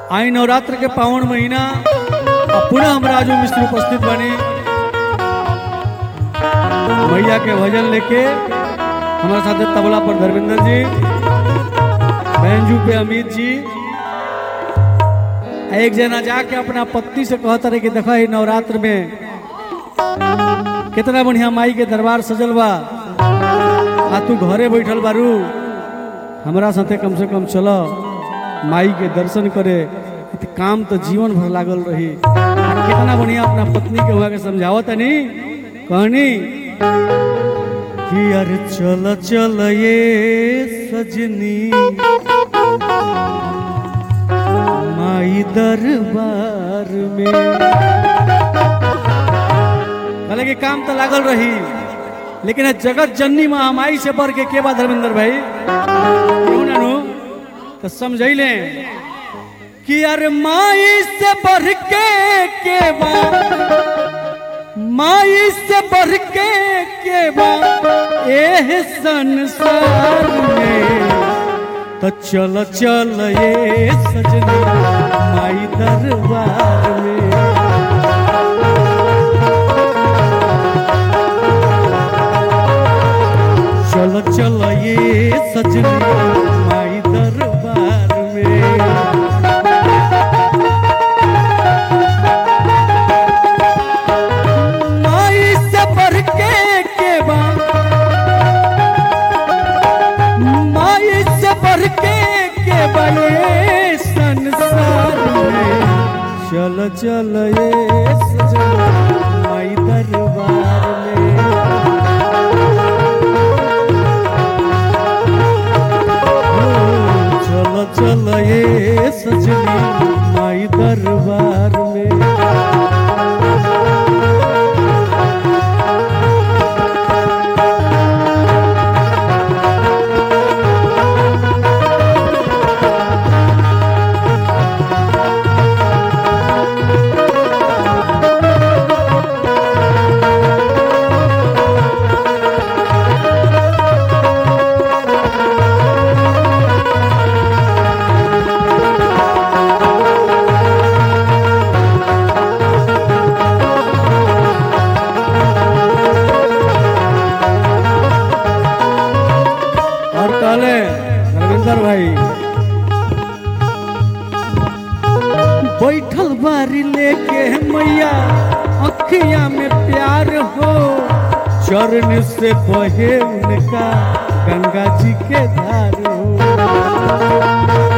आई नवरात्र के पावन महीना और पुनः हम राजू मिश्र उपस्थित बनी मैया के भजन लेके हमारे साथ तबला पर धर्मेंद्र जी बैंजू पे अमित जी एक जना जाके अपना पत्नी से कहता रहे कि देखा ही नवरात्र में कितना बढ़िया माई के दरबार सजल बा आ तू घरे बैठल बारू हमरा साथे कम से कम चल माई के दर्शन करे इत काम तो जीवन भर लागल रही आ कितना बढ़िया अपना पत्नी के हुआ के समझावत नहीं कहनी कि अरे चल चल ये सजनी माई दरबार में कहले कि काम तो लागल रही लेकिन ये जगत जननी महामाई से बढ़ के के बा धर्मेंद्र भाई क्यों ना नु तो समझैले कि अरे माई से बढ़ के के बा माई से बढ़ के के बा एह संसार में तो चल चल ये सजनी माई दरबार में चल चल ये सजनी माई दरबार में माई से बढ़ के के बा माई से बढ़ के के बा ये संसार में चल चल ये सजनी माई दरबार में चल चल ये सजनी माई दरबार में और कहले रविंदर भाई बैठल बारी लेके मैया अखिया में प्यार हो चरण से बहे उनका गंगा जी के धार हो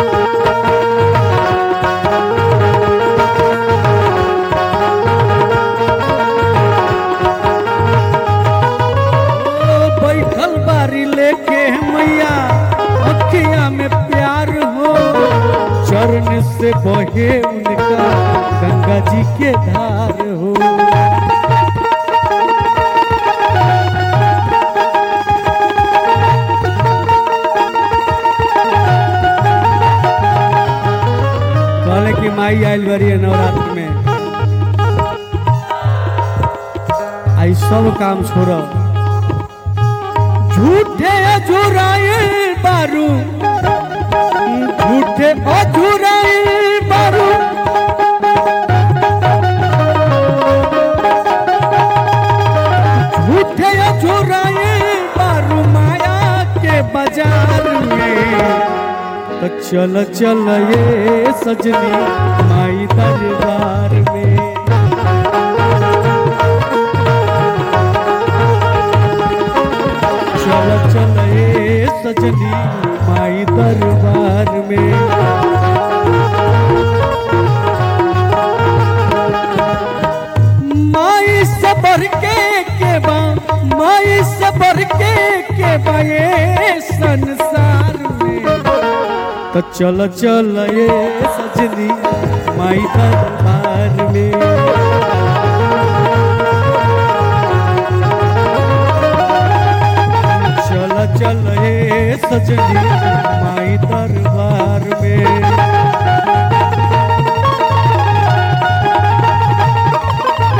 ओ, बैठल बारी लेके मैया अखिया में प्यार हो चरण से बहे उनका गंगा जी के धार हो कहले कि माई आयल बड़ी है नवरात्र में आई सब काम छोड़ो झूठे अझुराए बारू झूठे अझुराए बारू झूठे अझुराए बारू माया के बाजार में तो चल चल ये सजनी माई दरबार में चल चल ये सजनी माई दरबार में माई से बढ़ के के बा माई से बढ़ के के बा ये संसार में तो चल चल ये सजनी माई दरबार में चल चल हे सजनी माई दरबार में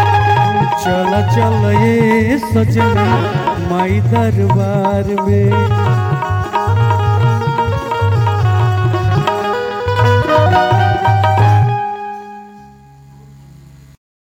चल चल हे सजनी माई दरबार में